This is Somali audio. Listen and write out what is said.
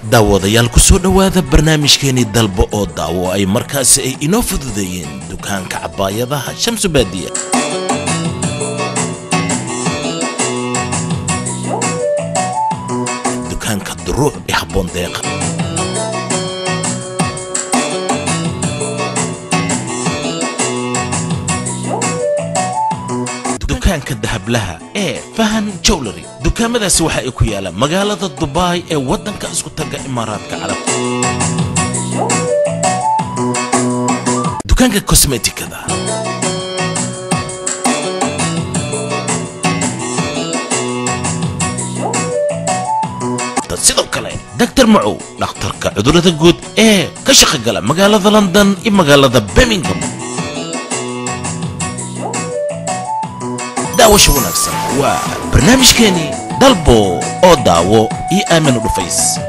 daawadayaal ku soo dhowaada barnaamijkeenii dalbo oo daawo ay markaasi ay inoo fududeeyeen dukaanka cabaayadaha shamsu baadiya dukaanka duruuc ee habboon deeqa dukaanka dahablaha ee fahan jowlery dukaamadaasi waxa ay ku yaalaan magaalada dubaay ee waddanka isku tagga imaaraadka carabta dukaanka kosmetikada sidoo kale daktar macow dhakhtarka cudurrada guud ee ka shaqogala magaalada london iyo magaalada birmingham daawasha wanaagsan waa barnaamijkeenii dalbo oo daawo iyo aaminu dhufays